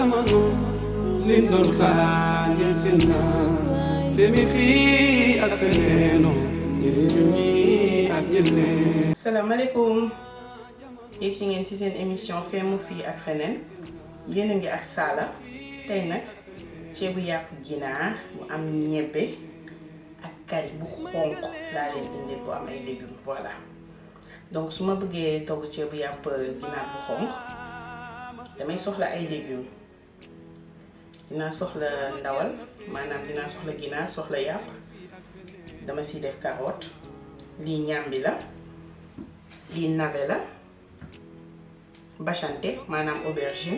jamono liñ doon xaar yegsi na femi fii ak feneeno njëriñu ñi ak ñeneen salaamaaleykum yéeg si ngeen ci seen émission Femme fii ak feneen yéen a ngi ak Sala tey nag ceebu yàpp ginaar bu am ñebbe ak kari bu xonq laa leen indil bu am ay légumes voilà donc su ma bëggee togg ceebu yàpp ginaar bu xonq damay soxla ay légumes dinaa soxla ndawal maanaam dinaa soxla ginaar soxla yàpp dama siy def carotte lii ñàmbi la lii navet la bachante maanaam aubergine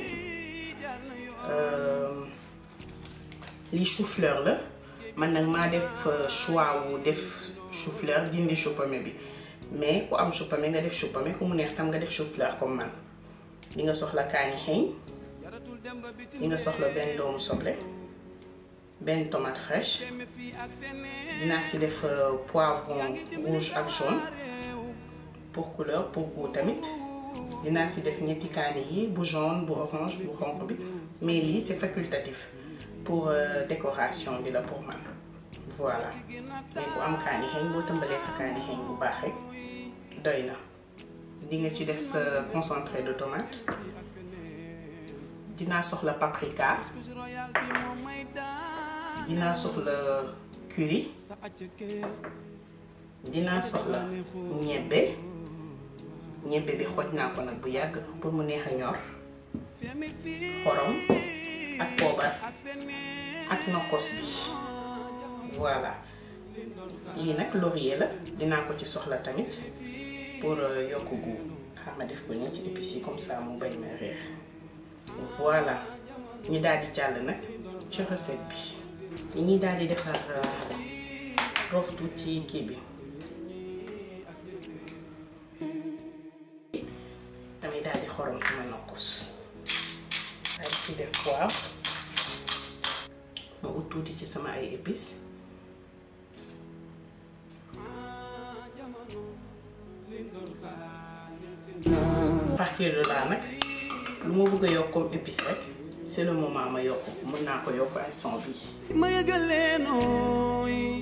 lii chou-fleur la man nag maa def choix wu def chou-fleur dindi chou-pommé bi mais ku am chou-pommé nga def chou-pommé ku mu neex tam nga def chou-fleur comme man li nga soxla kaani xeeñ li nga soxla benn doomu soble benn tomate fraîche dinaa si def poivron rouge ak jaune pour couleur pour goût tamit dinaa si def ñetti kaani yi bu jaune bu orange bu xonq bi mais lii c'est facultatif pour décoration bi la pour man voilà mais bu am kaani xeeñ boo tëmbalee sa kaani xeeñ bu baax rek doy na di nga ci def sa concentré de tomate dinaa soxla paprika dinaa soxla curry dinaa soxla ñebbe ñebbe bi xooj naa ko nag bu yàgg pour mu neex a ñor xorom ak poobar ak nokkos bi voilà lii nag laurier la dinaa ko ci soxla tamit pour yokk goût xam nga def ko nii ci épices yi comme ça mu bañ ma réer voilà ñu daal di jàll nag ci recette bi li ñuy daal di defar roof tuuti kii bi tamit daal di xorom sama nokkos daal di ci def poivre ma ut tuuti ci sama ay épices à partir de là nag lu ma bëgg a yokk comme épice rek c'est le moment ma yokk mën naa ko yokk ay son bi ma yëgalee nooy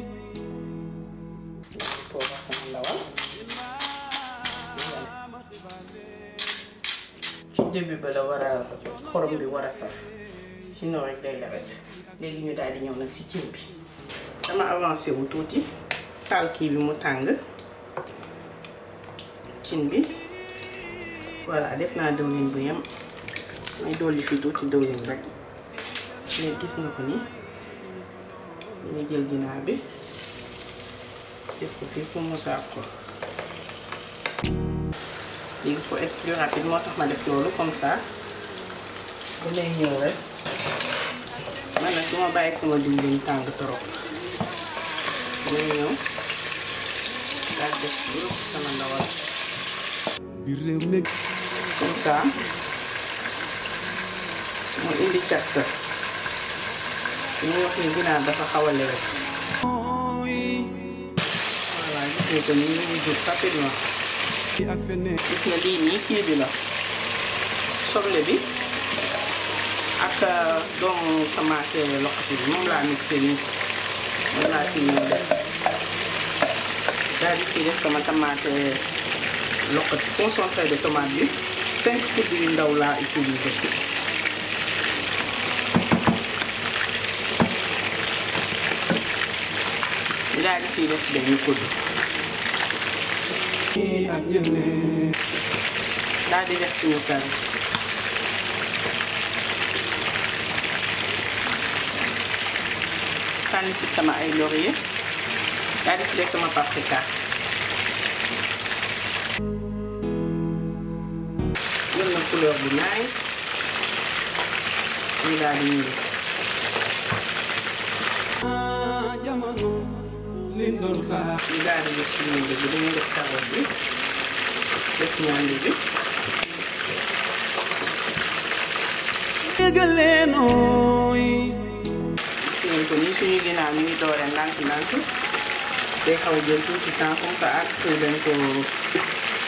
poobar sama ndawal ci début ba la war a xorom bi war a saf sinon rek day lewet léegi ñu daal di ñëw nag si cin bi dama avancé wu tuuti taal kii bi mu tàng cin bi voilà def naa dëwlin bu yem may dolli fi tuuti dëwlin rek léegi gis nga ko ni ñu jël ginaar bi def ko fii pour mu saaf ko léegi pour être plus rapide moo tax ma def loolu comme ça bu lay ñëw rek man nag du ma bàyyi sama diwlin tàng trop may ñëw daal def yëpp sama ndawal biir réew mi comme ça mu indi casta ñu wax ni ginaar dafa xaw a lewet voilà gis nga ko ni ñu ngi jur rapidement ak feneen gis nga lii nii kii bi la soble bi ak doomu tomate loxati bi moom laa mixé nii moom laa si ñëw def daal di si def sama tomate loxati concentré de tomate bi cinq poudres yu ndaw laa utilisé daal di si def benn poudre ak ñeneen daal di def suñu kari sànni si sama ay laurier daal di si def sama paprika jël na couleur bu nice ñu daal di ñëw jamono liñ doon xaar ñu daal di def suñu bi dañuy def carotte bi def ñaandi bi yëgalee nooy gis ngeen ko nii suñu ginnaaw ñu ngi doore ndànk ndànk day xaw a jël tuuti temps comme que ak lañ ko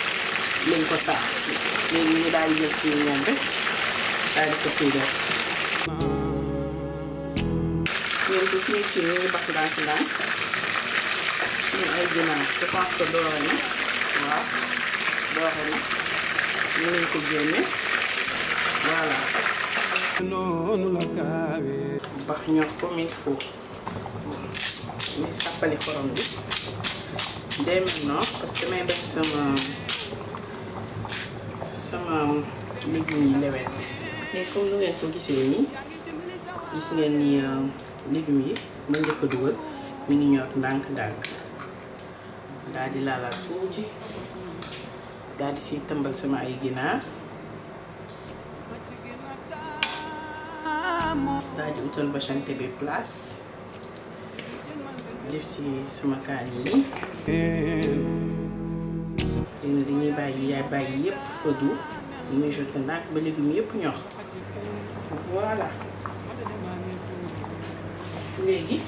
lañ ko saaf léegi ñu daal di jël suñu ñebe daal di ko siy def ngeen ko suñu ci ñu ngi bax ndànk ndànk suñu ay ginaar je pense que doore na waaw doore na ñu nañ ko génne voilà noonu la gaawee bax ñor comme il faut mais sàppali xorom bi dès maintenant parce que may bañ sama sama légumes yi lewet mais comme nu ngeen ko gisee nii gis ngeen ni légumes yi ma njëkk a dugal mi ngi ñor ndànk-ndànk daal di laalaat tuuti daal di siy tëmbal sama ay ginaar daal di utal bachante bi place def si sama kaan yi léegi dañuy bàyyi yaay bàyyi yépp fëdu ñu ngi jote ndànk ba légumes yépp ñor voilà léegi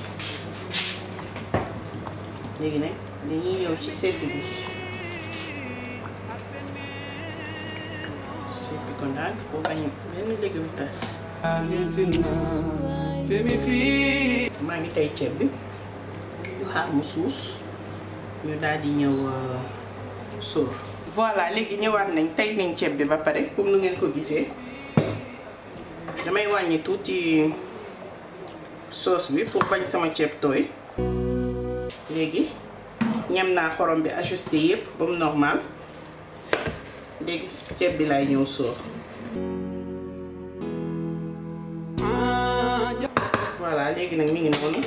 léegi nag dañuy ñëw ci sedd bi seppi ko ndànk pour bañ benn légume tas sina femi fii maa ngi tey ceeb bi ñu xaar mu suus ñu daal di ñëw sóor voilà léegi ñëwaat nañ tey nañ ceeb bi ba pare comme nu ngeen ko gisee damay wàññi tuuti sauce bi pour bañ sama ceeb tooy léegi ñam naa xorom bi ajusté yépp ba mu normal léegi ceeb bi laay ñëw sóor voilà léegi nag mi ngi noonu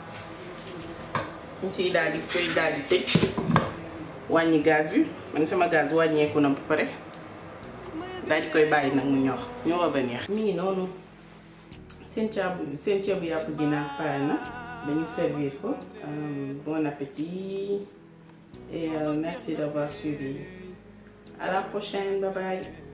ñu ciy daal di koy daal di tëj wàññi gaz bi man sama gaz wàññeeku na ba pare daal di koy bàyyi nag mu ñor ñu revenir mi ngi noonu seen ceeb seen ceebu yàpp ginaar pare na dañu servir ko bon appétit et merci d'avoir suivi à la prochaine bye bye